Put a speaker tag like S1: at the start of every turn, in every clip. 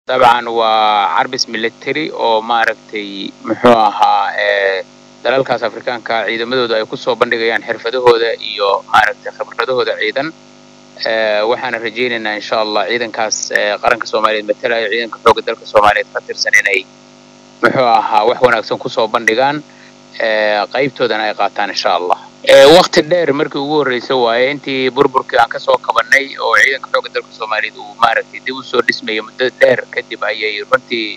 S1: dabcan waa carbis military oo maaragtay muxuu ahaa dalalkaas afrikaanka ciidamadooda ay kusoo bandhigayaan xirfadahooda iyo maaragtay khibradahooda ciidan waxaana rajaynaynaa insha allah ciidankaas qaranka soomaaliyeed matalaya ciidanka xoogga dalka soomaaliyeed ka tirsan inay muxuu ahaa wax wanaagsan kusoo bandhigaan qaybtoodana ay qaataan insha allah wakti dheer markii ugu horreysa waaye intii burburkii aan kasoo kabanay oo ciidanka xoogga dalka soomaaliyeed uu maaragtay dib usoo dhismayay muddo dheer kadib ayay runtii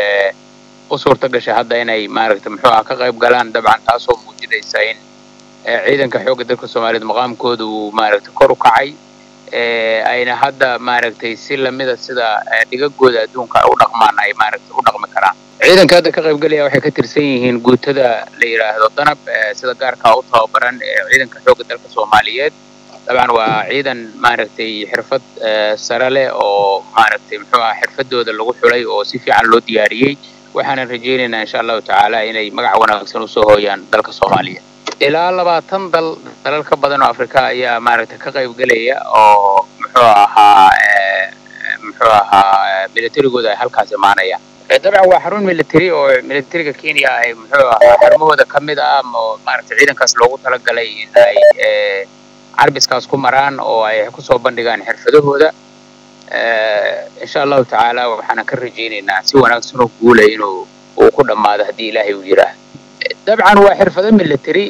S1: u suurta gashay hadda inay maaragtay muxuu aha ka qayb galaan dabcan taasoo muujinaysa in ciidanka xoogga dalka soomaaliyeed maqaamkooda uu maaragtay kor u kacay ayna hadda maaragtay si lamida sida dhigagooda adduunka u dhaqmaan ay maaragtay u dhaqmi karaan ciidanka hadda ka qaybgalaya waxay ka tirsan yihiin guutada la yidhaahdo danab sida gaarkaa u tababaran ee ciidanka xoogga dalka soomaaliyeed dabcan waa ciidan maaragtay xirfad sare leh oo maaragtay muxuu aha xirfadooda lagu xulay oo si fiican loo diyaariyey waxaanan rajaynaynaa insha allahu tacaala inay magac wanaagsan usoo hooyaan dalka soomaaliya ilaa labaatan dal dalal ka badan oo afrika ayaa maaragtay ka qaybgelaya oo muxuu ahaa muxuu ahaa militarigooda ay halkaas imaanayaan dabcan waa xarun military oo militariga kenya ay muxuu ahaa xarumahooda ka mid ah oo maaragtay ciidankaas loogu talagalay in ay carbiskaas ku maraan oo ay kusoo bandhigaan xirfadahooda insha allahu tacaala waxaana ka rajaynaynaa si wanaagsan oo guulay inuu uu ku dhammaado haddii ilaahay uu yidhaah dabcan waa xirfado military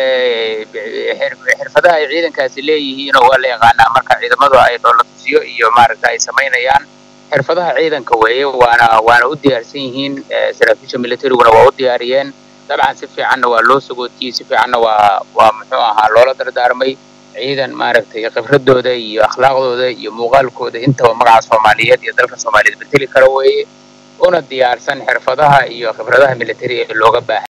S1: xirfadaha ay ciidankaasi leeyihiin oo waa la yaqaanaa marka ciidamadu ay dhoola tusiyo iyo maaragta ay samaynayaan xirfadaha ciidanka weeye waana waana u diyaarsan yihiin saraakiisha militariguna waa u diyaariyeen dabcan si fiicanna waa loo sagootiyey si fiicanna waa waa muxuu ahaa loola dardaarmay ciidan maaragtay khibradooda iyo akhlaaqdooda iyo muuqaalkooda intaba magaca soomaaliyeed iyo dalka soomaaliyeed beteli kara weeye una diyaarsan xirfadaha iyo khibradaha military ee looga baahan